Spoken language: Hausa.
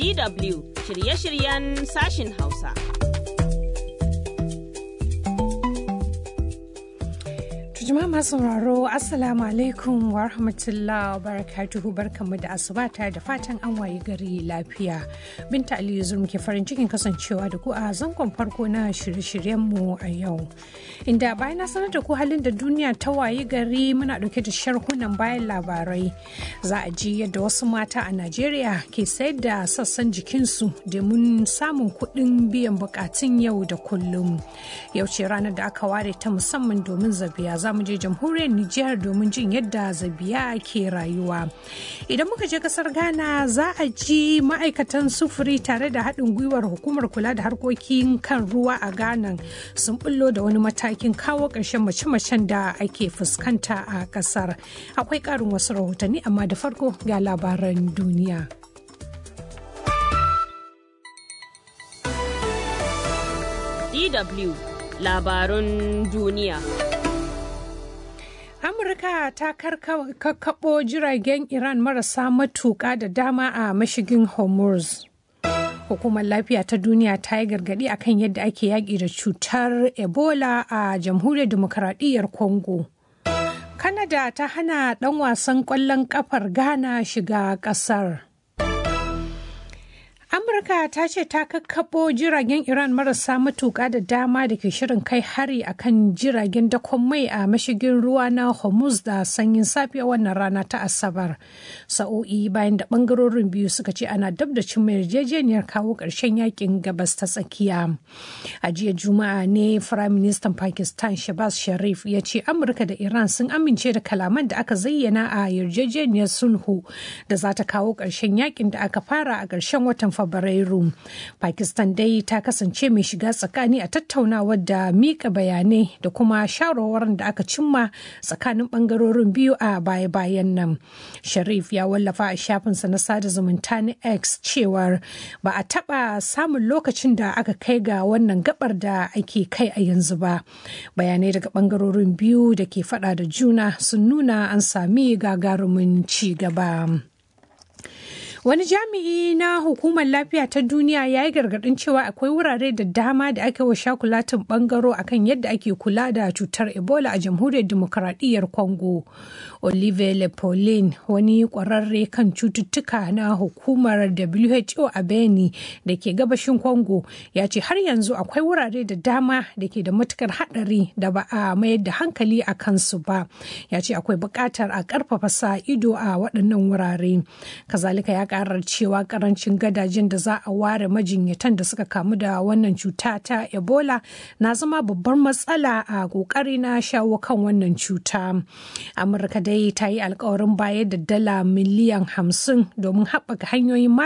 DW shirye-shiryen sashin Hausa. Jama'a masu sauraro Assalamu alaikum wa rahmatullah wa barakatuhu barkanmu da asuba tare da fatan an wayi gari lafiya. Binta Aliyu Zulm ke farin cikin kasancewa da ku a zangon farko na shirye-shiryenmu a yau. Inda bayan na sanar da ku halin da duniya ta wayi gari muna dauke da sharhunan bayan labarai. Za a ji yadda wasu mata a Najeriya ke sayar da sassan jikinsu domin samun kuɗin biyan bukatun yau da kullum. Yau ce ranar da aka ware ta musamman domin zabiya za mu je jamhuriyar Nijar domin jin yadda zabiya ke rayuwa. Idan muka je kasar Ghana za a ji ma'aikatan sufuri tare da haɗin gwiwar hukumar kula da harkokin kan ruwa a Ghana sun bullo da wani matakin kawo ƙarshen mace-macen da ake fuskanta a ƙasar. Akwai ƙarin wasu rahotanni amma da farko ga labaran duniya. DW labarun duniya. Amurka ta kakkaɓo jiragen Iran marasa matuƙa da dama a mashigin Hormuz. Hukumar lafiya ta duniya ta yi gargaɗi akan yadda ake yaƙi da cutar Ebola a jamhuriyar demokaradiyyar Congo. Kanada ta hana ɗan wasan ƙwallon ƙafar Ghana shiga ƙasar. Amurka ta ce ta kakkaɓo jiragen Iran marasa matuƙa da dama da ke shirin kai hari a kan jiragen dakon mai a mashigin ruwa na Hormuz da sanyin safiya wannan rana ta Asabar. Sa'o'i bayan da ɓangarorin biyu suka ce ana dab da cin yarjejeniyar kawo ƙarshen yakin gabas ta tsakiya. A jiya Juma'a ne Firayim Ministan Pakistan Shabaz Sharif ya ce Amurka da Iran sun amince da kalaman da aka zayyana a yarjejeniyar sulhu da za ta kawo ƙarshen yakin da aka fara a ƙarshen watan Fabrairu. Pakistan dai ta kasance mai shiga tsakani a tattaunawar da mika bayanai da kuma shawarwarin da aka cimma tsakanin bangarorin biyu a baya-bayan nan. Sharif ya wallafa a shafinsa na sada zumunta na X cewar ba a taɓa samun lokacin da aka kai ga wannan gabar da ake kai a yanzu ba. Bayanai daga bangarorin biyu da ke fada da juna sun nuna an sami gagarumin ci gaba. Wani jami'i na hukumar lafiya ta duniya ya yi gargadin cewa akwai wurare da dama da ake wa shakulatin bangaro akan yadda ake kula da cutar Ebola a jamhuriyar demokaradiyyar Congo. Olivier Lepolin wani kwararre kan cututtuka na hukumar WHO a Beni da ke gabashin Congo ya ce har yanzu akwai wurare da dama da ke da matukar hadari da ba a mayar da hankali a kansu ba. Ya ce akwai buƙatar a ƙarfafa sa ido a waɗannan wurare. Kazalika ya karar cewa karancin gadajen da za a ware majinyatan da suka kamu da wannan cuta ta ebola na zama babbar matsala a kokari na shawo kan wannan cuta amurka dai ta yi alkawarin bayar da dala miliyan hamsin domin haɓaka hanyoyin